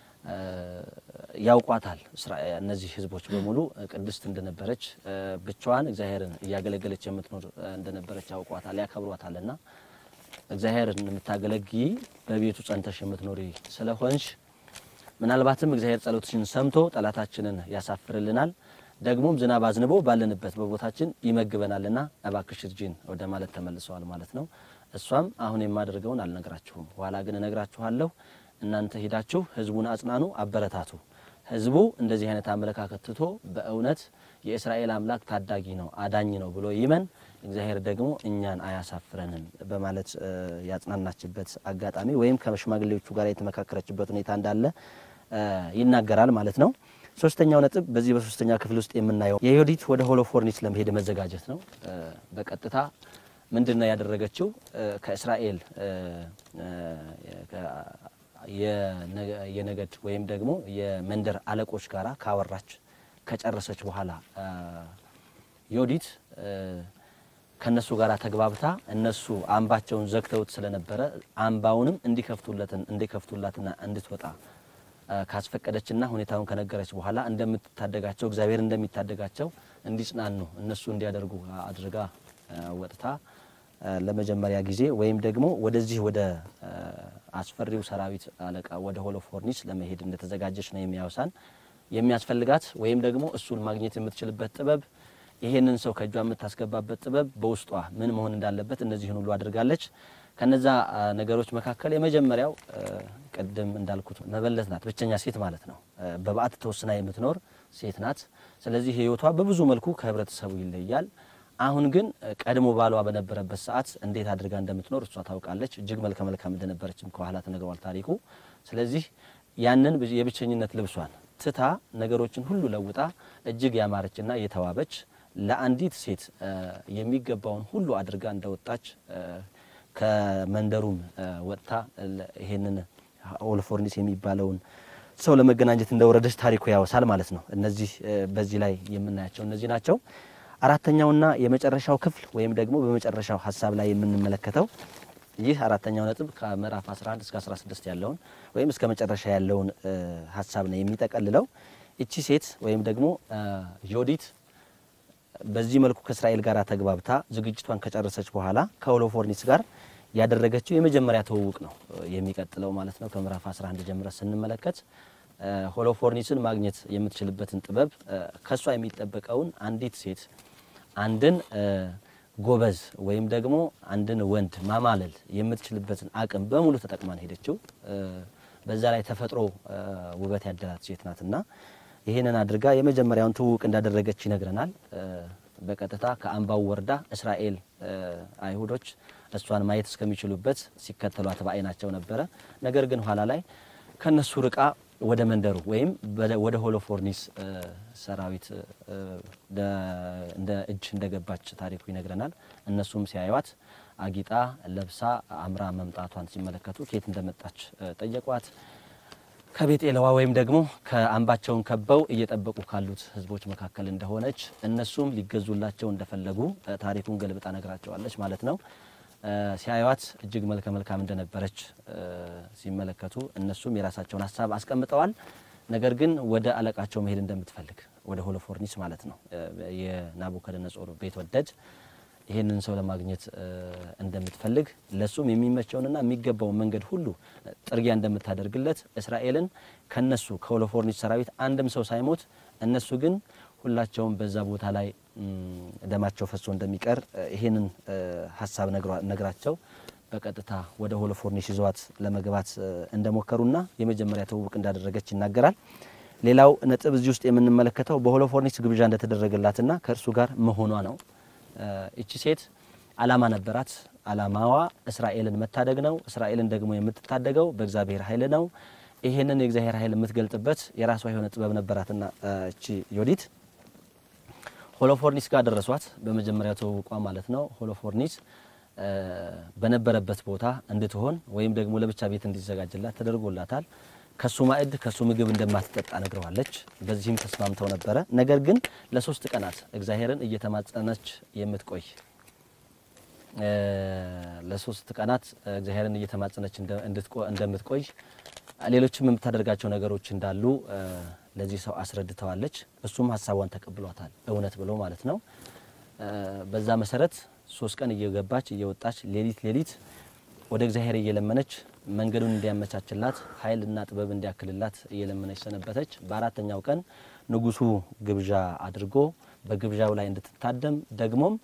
ያውቋታል። እነዚህ ህዝቦች በሙሉ ቅድስት እንደነበረች ብቻዋን እግዚአብሔርን እያገለገለች የምትኖር እንደነበረች ያውቋታል፣ ያከብሯታልና እግዚአብሔርን የምታገለግይ በቤቱ ጸንተሽ የምትኖሪ ስለሆንሽ ምናልባትም እግዚአብሔር ጸሎትሽን ሰምቶ ጠላታችንን ያሳፍርልናል ደግሞም ዝናብ አዝንቦ ባለንበት በቦታችን ይመግበናልና እባክሽ እርጂን ወደ ማለት ተመልሰዋል ማለት ነው። እሷም አሁን የማደርገውን አልነግራችሁም፣ ኋላ ግን እነግራችኋለሁ። እናንተ ሂዳችሁ ህዝቡን አጽናኑ፣ አበረታቱ። ህዝቡ እንደዚህ አይነት አመለካከት ትቶ በእውነት የእስራኤል አምላክ ታዳጊ ነው፣ አዳኝ ነው ብሎ ይመን፣ እግዚአብሔር ደግሞ እኛን አያሳፍረንም በማለት ያጽናናችበት አጋጣሚ ወይም ከሽማግሌዎቹ ጋር የተመካከረችበት ሁኔታ እንዳለ ይናገራል ማለት ነው። ሶስተኛው ነጥብ በዚህ በሶስተኛ ክፍል ውስጥ የምናየው የዮዲት ወደ ሆሎፎርኒስ ለመሄድ መዘጋጀት ነው። በቀጥታ ምንድን ነው ያደረገችው? ከእስራኤል የነገድ ወይም ደግሞ የመንደር አለቆች ጋራ ካወራች ከጨረሰች በኋላ ዮዲት ከነሱ ጋር ተግባብታ እነሱ አምባቸውን ዘግተውት ስለነበረ አምባውንም እንዲከፍቱለትን እንዲከፍቱላትና እንድትወጣ ካስፈቀደችና ሁኔታውን ከነገረች በኋላ እንደምትታደጋቸው እግዚአብሔር እንደሚታደጋቸው እንዲጽናኑ እነሱ እንዲያደርጉ አድርጋ ወጥታ ለመጀመሪያ ጊዜ ወይም ደግሞ ወደዚህ ወደ አስፈሪው ሰራዊት አለቃ ወደ ሆሎፎርኒስ ለመሄድ እንደተዘጋጀች ነው የሚያወሳን። የሚያስፈልጋት ወይም ደግሞ እሱን ማግኘት የምትችልበት ጥበብ፣ ይሄንን ሰው ከእጇ የምታስገባበት ጥበብ በውስጧ ምን መሆን እንዳለበት እነዚህን ሁሉ አድርጋለች። ከነዛ ነገሮች መካከል የመጀመሪያው ቅድም እንዳልኩት መበለት ናት። ብቸኛ ሴት ማለት ነው። በበዓት ተወስና የምትኖር ሴት ናት። ስለዚህ ሕይወቷ በብዙ መልኩ ከህብረተሰቡ ይለያል። አሁን ግን ቀድሞ ባሏ በነበረበት ሰዓት እንዴት አድርጋ እንደምትኖር እሷ ታውቃለች። እጅግ መልከ መልካም እንደነበረችም ከኋላ ተነግሯል ታሪኩ። ስለዚህ ያንን የብቸኝነት ልብሷን ትታ ነገሮችን ሁሉ ለውጣ እጅግ ያማረችና የተዋበች ለአንዲት ሴት የሚገባውን ሁሉ አድርጋ እንደወጣች ከመንደሩም ወጥታ ይሄንን ሆሎፎርኒስ የሚባለውን ሰው ለመገናኘት እንደወረደች ታሪኩ ያወሳል ማለት ነው። እነዚህ በዚህ ላይ የምናያቸው እነዚህ ናቸው። አራተኛውና የመጨረሻው ክፍል ወይም ደግሞ በመጨረሻው ሀሳብ ላይ የምንመለከተው ይህ አራተኛው ነጥብ ከምዕራፍ 11 እስከ 16 ያለውን ወይም እስከ መጨረሻ ያለውን ሀሳብ ነው የሚጠቀልለው። እቺ ሴት ወይም ደግሞ ዮዲት በዚህ መልኩ ከእስራኤል ጋር ተግባብታ ዝግጅቷን ከጨረሰች በኋላ ከሆሎፎርኒስ ጋር ያደረገችው የመጀመሪያ ትውውቅ ነው የሚቀጥለው ማለት ነው። ከምዕራፍ 11 ጀምረ ስንመለከት ሆሎፎርኒስን ማግኘት የምትችልበትን ጥበብ ከሷ የሚጠበቀውን አንዲት ሴት አንድን ጎበዝ ወይም ደግሞ አንድን ወንድ ማማለል የምትችልበትን አቅም በሙሉ ተጠቅማን ሄደችው። በዛ ላይ ተፈጥሮ ውበት ያደላት ሴት ናትና ይህንን አድርጋ የመጀመሪያውን ትውውቅ እንዳደረገች ይነግረናል። በቀጥታ ከአምባው ወርዳ እስራኤል አይሁዶች እሷን ማየት እስከሚችሉበት ሲከተሏት በዓይናቸው ነበረ። ነገር ግን ኋላ ላይ ከነሱ ርቃ ወደ መንደሩ ወይም ወደ ሆሎፎርኒስ ሰራዊት እንደ እጅ እንደገባች ታሪኩ ይነግረናል። እነሱም ሲያዩዋት አጊጣ ለብሳ አምራ መምጣቷን ሲመለከቱ ከየት እንደመጣች ጠየቋት። ከቤጤለዋ ወይም ደግሞ ከአምባቸውን ከበው እየጠበቁ ካሉት ሕዝቦች መካከል እንደሆነች እነሱም ሊገዙላቸው እንደፈለጉ ታሪኩን ገልብጣ ነግራቸዋለች ማለት ነው። ሲያዩዋት እጅግ መልከ መልካም እንደነበረች ሲመለከቱ እነሱም የራሳቸውን ሀሳብ አስቀምጠዋል። ነገር ግን ወደ አለቃቸው መሄድ እንደምትፈልግ ወደ ሆሎፎርኒስ ማለት ነው የናቡከደነጾር ቤት ወደድ ይህንን ሰው ለማግኘት እንደምትፈልግ ለሱም የሚመቸውንና የሚገባውን መንገድ ሁሉ ጥርጊያ እንደምታደርግለት እስራኤልን ከነሱ ከሆሎፎርኒስ ሰራዊት አንድም ሰው ሳይሞት እነሱ ግን ሁላቸውም በዛ ቦታ ላይ ደማቸው ፈሶ እንደሚቀር ይህንን ሀሳብ ነግራቸው በቀጥታ ወደ ሆሎፎርኒስ ይዘዋት ለመግባት እንደሞከሩና የመጀመሪያ ትውውቅ እንዳደረገች ይናገራል። ሌላው ነጥብ እዚህ ውስጥ የምንመለከተው በሆሎፎርኒስ ግብዣ እንደተደረገላትና ከእርሱ ጋር መሆኗ ነው። እቺ ሴት አላማ ነበራት። አላማዋ እስራኤልን መታደግ ነው። እስራኤልን ደግሞ የምትታደገው በእግዚአብሔር ኃይል ነው። ይሄንን የእግዚአብሔር ኃይል የምትገልጥበት የራሷ የሆነ ጥበብ ነበራትና እቺ ዮዲት ሆሎፎርኒስ ጋር ደረሷት። በመጀመሪያ ተዋውቋ ማለት ነው። ሆሎፎርኒስ በነበረበት ቦታ እንድትሆን ወይም ደግሞ ለብቻ ቤት እንዲዘጋጅላት ተደርጎላታል። ከሱ ማዕድ ከሱ ምግብ እንደማትጠጣ ነግረዋለች። በዚህም ተስማምተው ነበረ። ነገር ግን ለሶስት ቀናት እግዚአብሔርን እየተማጸነች የምትቆይ ለሶስት ቀናት እግዚአብሔርን እየተማጸነች እንደምትቆይ ሌሎችም የምታደርጋቸው ነገሮች እንዳሉ ለዚህ ሰው አስረድተዋለች። እሱም ሀሳቧን ተቀብሏታል፣ እውነት ብሎ ማለት ነው። በዛ መሰረት ሶስት ቀን እየገባች እየወጣች ሌሊት ሌሊት ወደ እግዚአብሔር እየለመነች መንገዱን እንዲያመቻችላት ኃይልና ጥበብ እንዲያክልላት እየለመነች ሰነበተች። በአራተኛው ቀን ንጉሱ ግብዣ አድርጎ በግብዣው ላይ እንድትታደም ደግሞም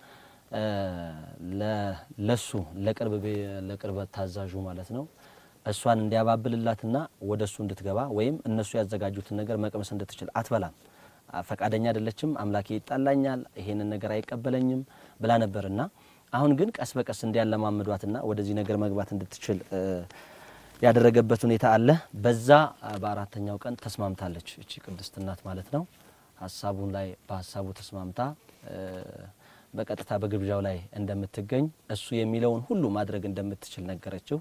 ለሱ ለቅርብ ታዛዡ ማለት ነው እሷን እንዲያባብልላትና ወደ እሱ እንድትገባ ወይም እነሱ ያዘጋጁትን ነገር መቅመስ እንድትችል አትበላም። ፈቃደኛ አይደለችም። አምላኬ ይጣላኛል፣ ይሄንን ነገር አይቀበለኝም ብላ ነበርና አሁን ግን ቀስ በቀስ እንዲያለማምዷትና ወደዚህ ነገር መግባት እንድትችል ያደረገበት ሁኔታ አለ። በዛ በአራተኛው ቀን ተስማምታለች እቺ ቅድስት እናት ማለት ነው። ሀሳቡን ላይ በሀሳቡ ተስማምታ በቀጥታ በግብዣው ላይ እንደምትገኝ እሱ የሚለውን ሁሉ ማድረግ እንደምትችል ነገረችው።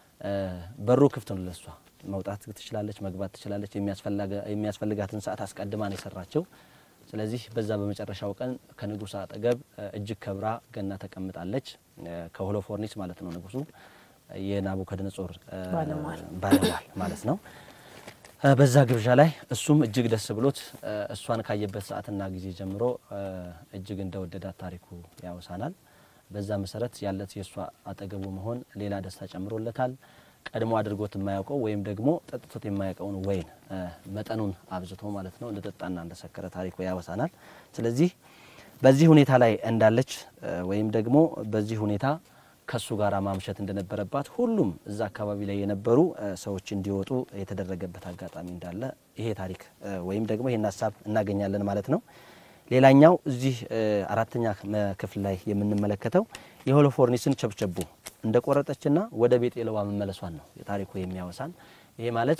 በሩ ክፍት ነው ለሷ። መውጣት ትችላለች፣ መግባት ትችላለች። የሚያስፈልጋትን ሰዓት አስቀድማ ነው የሰራችው። ስለዚህ በዛ በመጨረሻው ቀን ከንጉሥ አጠገብ እጅግ ከብራ ገና ተቀምጣለች። ከሆሎፎርኒስ ማለት ነው ንጉሱ የናቡከደነጾር ባለሟል ማለት ነው። በዛ ግብዣ ላይ እሱም እጅግ ደስ ብሎት እሷን ካየበት ሰዓትና ጊዜ ጀምሮ እጅግ እንደወደዳት ታሪኩ ያወሳናል። በዛ መሰረት ያለት የእሷ አጠገቡ መሆን ሌላ ደስታ ጨምሮለታል። ቀድሞ አድርጎት የማያውቀው ወይም ደግሞ ጠጥቶት የማያውቀውን ወይን መጠኑን አብዝቶ ማለት ነው እንደጠጣና እንደሰከረ ታሪኩ ያወሳናል። ስለዚህ በዚህ ሁኔታ ላይ እንዳለች ወይም ደግሞ በዚህ ሁኔታ ከሱ ጋር ማምሸት እንደነበረባት ሁሉም እዛ አካባቢ ላይ የነበሩ ሰዎች እንዲወጡ የተደረገበት አጋጣሚ እንዳለ ይሄ ታሪክ ወይም ደግሞ ይሄን ሀሳብ እናገኛለን ማለት ነው። ሌላኛው እዚህ አራተኛ ክፍል ላይ የምንመለከተው የሆሎፎርኒስን ቸብቸቡ እንደ ቆረጠችና ወደ ቤጤልዋ መመለሷን ነው ታሪኩ የሚያወሳን። ይሄ ማለት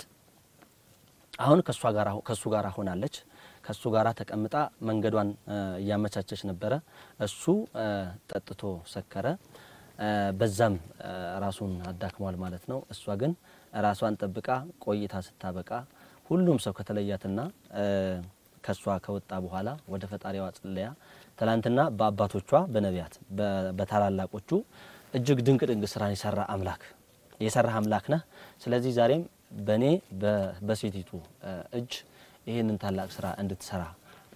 አሁን ከሱ ጋር ሆናለች። ከሱ ጋር ተቀምጣ መንገዷን እያመቻቸች ነበረ። እሱ ጠጥቶ ሰከረ። በዛም ራሱን አዳክሟል ማለት ነው። እሷ ግን ራሷን ጠብቃ ቆይታ ስታበቃ ሁሉም ሰው ከተለያትና ከሷ ከወጣ በኋላ ወደ ፈጣሪዋ ጸለያ ትላንትና በአባቶቿ በነቢያት በታላላቆቹ እጅግ ድንቅ ድንቅ ስራን የሰራ አምላክ የሰራህ አምላክ ነህ። ስለዚህ ዛሬም በእኔ በሴቲቱ እጅ ይህንን ታላቅ ስራ እንድትሰራ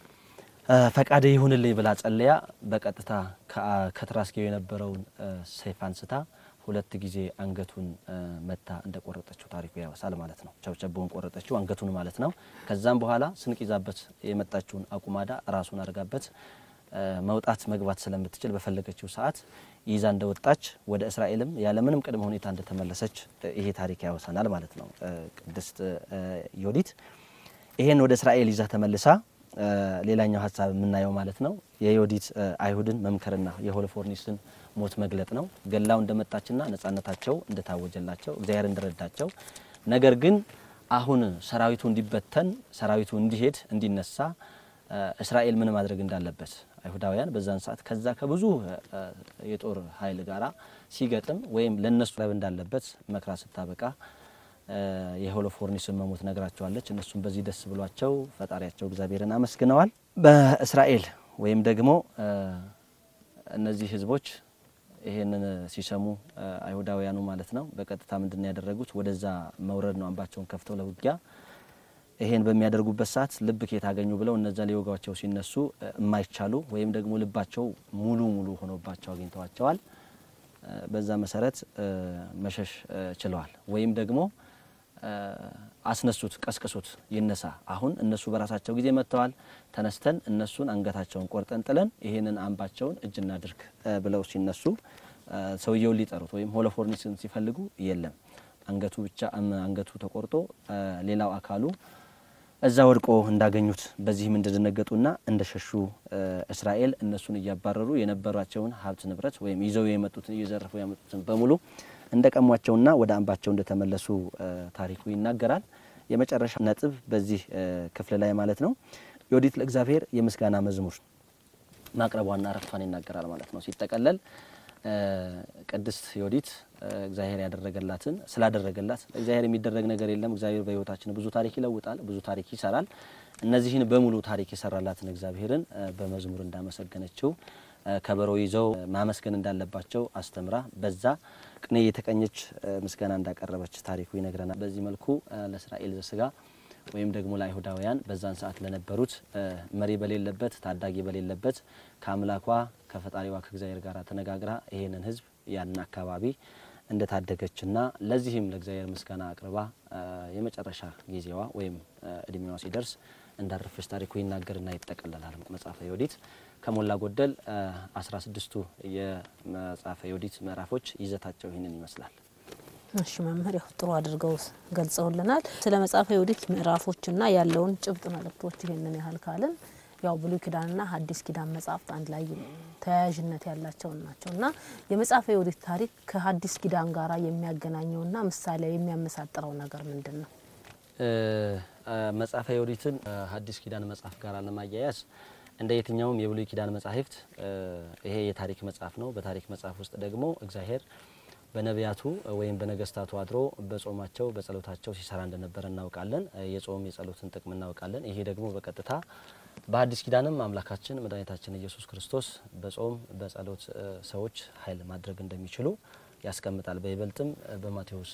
ፈቃደ ይሁንልኝ ብላ ጸለያ በቀጥታ ከትራስጌው የነበረውን ሰይፍ አንስታ ሁለት ጊዜ አንገቱን መታ እንደቆረጠችው ታሪኩ ያወሳል ማለት ነው። ቸብቸበውን ቆረጠችው አንገቱን ማለት ነው። ከዛም በኋላ ስንቅ ይዛበት የመጣችውን አቁማዳ ራሱን አድርጋበት መውጣት መግባት ስለምትችል በፈለገችው ሰዓት ይዛ እንደወጣች ወደ እስራኤልም ያለምንም ቅድመ ሁኔታ እንደተመለሰች ይሄ ታሪክ ያወሳናል ማለት ነው። ቅድስት ዮዲት ይሄን ወደ እስራኤል ይዛ ተመልሳ ሌላኛው ሀሳብ የምናየው ማለት ነው የዮዲት አይሁድን መምከርና የሆሎፎርኒስን ሞት መግለጥ ነው። ገላው እንደመጣችና ነጻነታቸው እንደታወጀላቸው እግዚአብሔር እንደረዳቸው፣ ነገር ግን አሁን ሰራዊቱ እንዲበተን ሰራዊቱ እንዲሄድ እንዲነሳ እስራኤል ምን ማድረግ እንዳለበት አይሁዳውያን በዛን ሰዓት ከዛ ከብዙ የጦር ኃይል ጋራ ሲገጥም ወይም ለነሱ ረብ እንዳለበት መክራ ስታበቃ የሆሎፎርኒስን መሞት ነግራቸዋለች። እነሱም በዚህ ደስ ብሏቸው ፈጣሪያቸው እግዚአብሔርን አመስግነዋል። በእስራኤል ወይም ደግሞ እነዚህ ህዝቦች ይሄንን ሲሰሙ አይሁዳውያኑ ማለት ነው በቀጥታ ምንድን ነው ያደረጉት? ወደዛ መውረድ ነው አምባቸውን ከፍተው ለውጊያ ይሄን በሚያደርጉበት ሰዓት ልብ ከየት አገኙ ብለው እነዛ ሊወጓቸው ሲነሱ የማይቻሉ ወይም ደግሞ ልባቸው ሙሉ ሙሉ ሆኖባቸው አግኝተዋቸዋል። በዛ መሰረት መሸሽ ችለዋል። ወይም ደግሞ አስነሱት፣ ቀስቅሱት፣ ይነሳ። አሁን እነሱ በራሳቸው ጊዜ መጥተዋል። ተነስተን እነሱን አንገታቸውን ቆርጠን ጥለን ይሄንን አምባቸውን እጅ እናድርግ ብለው ሲነሱ ሰውየውን ሊጠሩት ወይም ሆሎፎርኒስን ሲፈልጉ የለም አንገቱ ብቻ አንገቱ ተቆርጦ ሌላው አካሉ እዛ ወድቆ እንዳገኙት በዚህም እንደደነገጡና እንደሸሹ እስራኤል እነሱን እያባረሩ የነበሯቸውን ሀብት ንብረት ወይም ይዘው የመጡትን እየዘረፉ ያመጡትን በሙሉ እንደቀሟቸውና ወደ አምባቸው እንደተመለሱ ታሪኩ ይናገራል። የመጨረሻ ነጥብ በዚህ ክፍል ላይ ማለት ነው ዮዲት ለእግዚአብሔር የምስጋና መዝሙር ማቅረቧና ረፍቷን ይናገራል ማለት ነው። ሲጠቀለል ቅድስት ዮዲት እግዚአብሔር ያደረገላትን ስላደረገላት እግዚአብሔር የሚደረግ ነገር የለም። እግዚአብሔር በሕይወታችን ብዙ ታሪክ ይለውጣል፣ ብዙ ታሪክ ይሰራል። እነዚህን በሙሉ ታሪክ የሰራላትን እግዚአብሔርን በመዝሙር እንዳመሰገነችው ከበሮ ይዘው ማመስገን እንዳለባቸው አስተምራ በዛ ቅኔ የተቀኘች ምስጋና እንዳቀረበች ታሪኩ ይነግረናል። በዚህ መልኩ ለእስራኤል ዘስጋ ወይም ደግሞ ለአይሁዳውያን በዛን ሰዓት ለነበሩት መሪ በሌለበት ታዳጊ በሌለበት ከአምላኳ ከፈጣሪዋ ከእግዚአብሔር ጋር ተነጋግራ ይሄንን ሕዝብ ያንን አካባቢ እንደታደገችና ለዚህም ለእግዚአብሔር ምስጋና አቅርባ የመጨረሻ ጊዜዋ ወይም እድሜዋ ሲደርስ እንዳረፈች ታሪኩ ይናገርና ይጠቀለላል። መጽሐፈ ዮዲት ከሞላ ጎደል አስራ ስድስቱ የመጽሐፈ ዮዲት ምዕራፎች ይዘታቸው ይህንን ይመስላል። እሺ መምህር ያው ጥሩ አድርገው ገልጸውልናል። ስለ መጽሐፈ ዮዲት ምዕራፎችና ያለውን ጭብጥ መልእክቶች ይህንን ያህል ካልን ያው ብሉይ ኪዳንና ሐዲስ ኪዳን መጽሐፍት አንድ ላይ ተያያዥነት ያላቸው ናቸው እና የመጽሐፈ ዮዲት ታሪክ ከሐዲስ ኪዳን ጋር የሚያገናኘውና ምሳሌ የሚያመሳጥረው ነገር ምንድን ነው? መጽሐፈ ዮዲትን ሐዲስ ኪዳን መጽሐፍ ጋር ለማያያዝ እንደ የትኛውም የብሉይ ኪዳን መጻሕፍት ይሄ የታሪክ መጽሐፍ ነው። በታሪክ መጽሐፍ ውስጥ ደግሞ እግዚአብሔር በነቢያቱ ወይም በነገስታቱ አድሮ በጾማቸው በጸሎታቸው ሲሰራ እንደነበረ እናውቃለን። የጾም የጸሎትን ጥቅም እናውቃለን። ይሄ ደግሞ በቀጥታ በሐዲስ ኪዳንም አምላካችን መድኃኒታችን ኢየሱስ ክርስቶስ በጾም በጸሎት ሰዎች ኃይል ማድረግ እንደሚችሉ ያስቀምጣል። በይበልጥም በማቴዎስ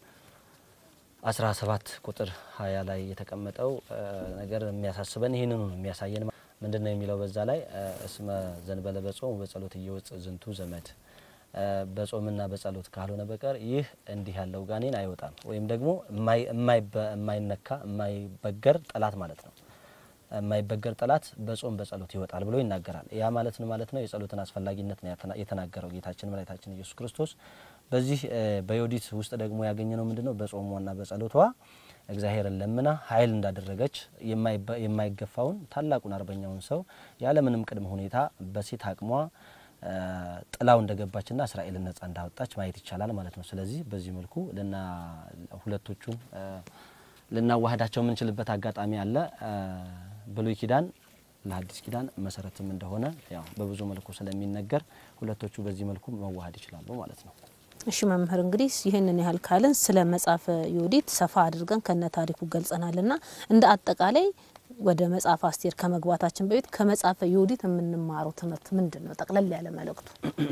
17 ቁጥር 20 ላይ የተቀመጠው ነገር የሚያሳስበን ይህንኑ ነው የሚያሳየን። ምንድን ነው የሚለው በዛ ላይ እስመ ዘንበለ በጾም በጸሎት እየወጽ ዝንቱ ዘመድ በጾምና በጸሎት ካልሆነ በቀር ይህ እንዲህ ያለው ጋኔን አይወጣም። ወይም ደግሞ የማይነካ የማይበገር ጠላት ማለት ነው። የማይበገር ጠላት በጾም በጸሎት ይወጣል ብሎ ይናገራል። ያ ማለት ነው ማለት ነው የጸሎትን አስፈላጊነት ነው የተናገረው ጌታችን መድኃኒታችን ኢየሱስ ክርስቶስ። በዚህ በዮዲት ውስጥ ደግሞ ያገኘ ነው ምንድን ነው በጾሟና በጸሎቷ እግዚአብሔርን ለምና ኃይል እንዳደረገች የማይገፋውን ታላቁን አርበኛውን ሰው ያለምንም ቅድመ ሁኔታ በሴት አቅሟ ጥላው እንደገባችና እስራኤልን ነጻ እንዳወጣች ማየት ይቻላል ማለት ነው። ስለዚህ በዚህ መልኩ ልና ሁለቶቹም ልናዋህዳቸው የምንችልበት አጋጣሚ አለ። ብሉይ ኪዳን ለሐዲስ ኪዳን መሰረትም እንደሆነ ያው በብዙ መልኩ ስለሚነገር ሁለቶቹ በዚህ መልኩ መዋሃድ ይችላሉ ማለት ነው። እሺ መምህር እንግዲህ ይህንን ያህል ካልን ስለ መጽሐፈ ዮዲት ሰፋ አድርገን ከነ ታሪኩ ገልጸናልና እንደ አጠቃላይ ወደ መጽሐፈ አስቴር ከመግባታችን በፊት ከመጽሐፈ ዮዲት የምንማረው ትምህርት ምንድን ነው? ጠቅለል ያለ መልእክቱ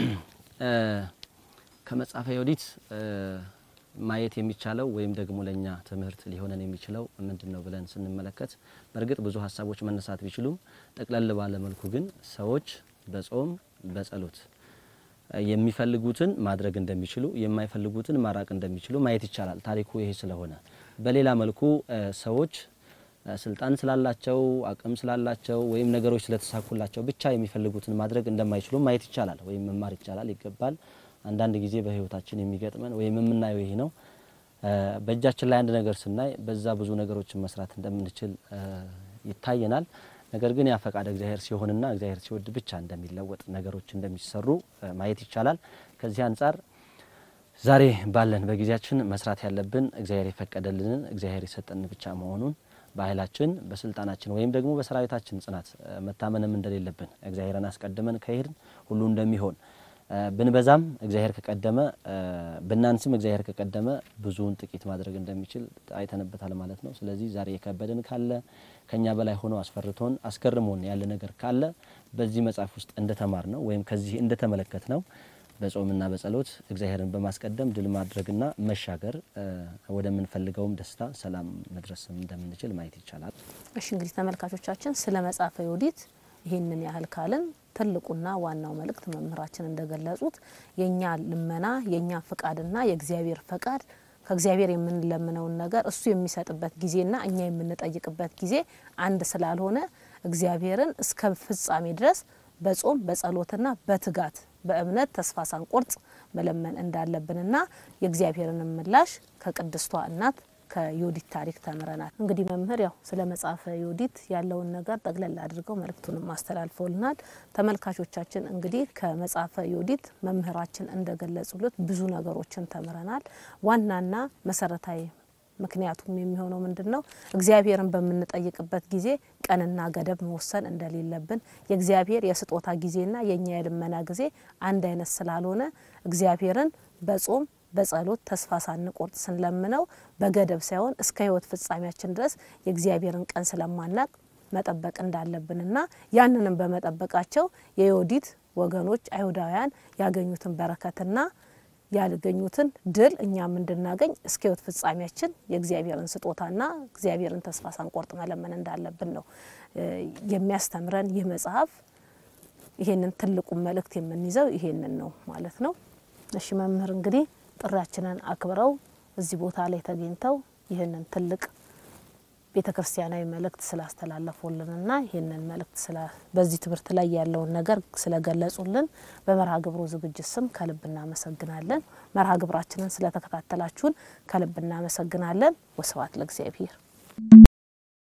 ከመጽሐፈ ዮዲት ማየት የሚቻለው ወይም ደግሞ ለእኛ ትምህርት ሊሆነን የሚችለው ምንድን ነው ብለን ስንመለከት በእርግጥ ብዙ ሀሳቦች መነሳት ቢችሉም ጠቅለል ባለ መልኩ ግን ሰዎች በጾም በጸሎት የሚፈልጉትን ማድረግ እንደሚችሉ የማይፈልጉትን ማራቅ እንደሚችሉ ማየት ይቻላል። ታሪኩ ይሄ ስለሆነ በሌላ መልኩ ሰዎች ስልጣን ስላላቸው አቅም ስላላቸው ወይም ነገሮች ስለተሳኩላቸው ብቻ የሚፈልጉትን ማድረግ እንደማይችሉ ማየት ይቻላል ወይም መማር ይቻላል ይገባል። አንዳንድ ጊዜ በሕይወታችን የሚገጥመን ወይም የምናየው ይሄ ነው። በእጃችን ላይ አንድ ነገር ስናይ በዛ ብዙ ነገሮችን መስራት እንደምንችል ይታየናል። ነገር ግን ያ ፈቃድ እግዚአብሔር ሲሆንና እግዚአብሔር ሲወድ ብቻ እንደሚለወጥ ነገሮች እንደሚሰሩ ማየት ይቻላል። ከዚህ አንጻር ዛሬ ባለን በጊዜያችን መስራት ያለብን እግዚአብሔር የፈቀደልንን እግዚአብሔር የሰጠን ብቻ መሆኑን በኃይላችን በስልጣናችን ወይም ደግሞ በሰራዊታችን ጽናት መታመንም እንደሌለብን እግዚአብሔርን አስቀድመን ከሄድን ሁሉ እንደሚሆን ብንበዛም እግዚአብሔር ከቀደመ ብናንስም እግዚአብሔር ከቀደመ ብዙውን ጥቂት ማድረግ እንደሚችል አይተንበታል ማለት ነው። ስለዚህ ዛሬ የከበደን ካለ ከኛ በላይ ሆኖ አስፈርቶን አስገርሞን ያለ ነገር ካለ በዚህ መጽሐፍ ውስጥ እንደተማር ነው ወይም ከዚህ እንደተመለከት ነው በጾምና በጸሎት እግዚአብሔርን በማስቀደም ድል ማድረግና መሻገር ወደምንፈልገውም ደስታ፣ ሰላም መድረስ እንደምንችል ማየት ይቻላል። እሺ እንግዲህ ተመልካቾቻችን ስለ መጽሐፈ ዮዲት ይህንን ያህል ካልን ትልቁና ዋናው መልእክት መምህራችን እንደገለጹት የእኛ ልመና የእኛ ፍቃድና የእግዚአብሔር ፈቃድ ከእግዚአብሔር የምንለምነውን ነገር እሱ የሚሰጥበት ጊዜና እኛ የምንጠይቅበት ጊዜ አንድ ስላልሆነ እግዚአብሔርን እስከ ፍጻሜ ድረስ በጾም በጸሎትና በትጋት በእምነት ተስፋ ሳንቆርጥ መለመን እንዳለብንና የእግዚአብሔርን ምላሽ ከቅድስቷ እናት ከዮዲት ታሪክ ተምረናል። እንግዲህ መምህር ያው ስለ መጽሐፈ ዮዲት ያለውን ነገር ጠቅለል አድርገው መልእክቱንም አስተላልፈውልናል። ተመልካቾቻችን እንግዲህ ከመጽሐፈ ዮዲት መምህራችን እንደገለጹለት ብዙ ነገሮችን ተምረናል። ዋናና መሰረታዊ ምክንያቱም የሚሆነው ምንድን ነው? እግዚአብሔርን በምንጠይቅበት ጊዜ ቀንና ገደብ መወሰን እንደሌለብን የእግዚአብሔር የስጦታ ጊዜና የእኛ የልመና ጊዜ አንድ አይነት ስላልሆነ እግዚአብሔርን በጾም በጸሎት ተስፋ ሳንቆርጥ ስንለምነው በገደብ ሳይሆን እስከ ሕይወት ፍጻሜያችን ድረስ የእግዚአብሔርን ቀን ስለማናቅ መጠበቅ እንዳለብንና ያንንም በመጠበቃቸው የዮዲት ወገኖች አይሁዳውያን ያገኙትን በረከትና ያገኙትን ድል እኛም እንድናገኝ እስከ ሕይወት ፍጻሜያችን የእግዚአብሔርን ስጦታና እግዚአብሔርን ተስፋ ሳንቆርጥ መለመን እንዳለብን ነው የሚያስተምረን ይህ መጽሐፍ። ይሄንን ትልቁን መልእክት የምንይዘው ይሄንን ነው ማለት ነው። እሺ መምህር እንግዲህ ጥሪያችንን አክብረው እዚህ ቦታ ላይ ተገኝተው ይህንን ትልቅ ቤተ ክርስቲያናዊ መልእክት ስላስተላለፉልንና ይህንን መልእክት በዚህ ትምህርት ላይ ያለውን ነገር ስለገለጹልን በመርሃ ግብሩ ዝግጅት ስም ከልብ እናመሰግናለን። መርሃ ግብራችንን ስለተከታተላችሁን ከልብ እናመሰግናለን። ወስብሐት ለእግዚአብሔር።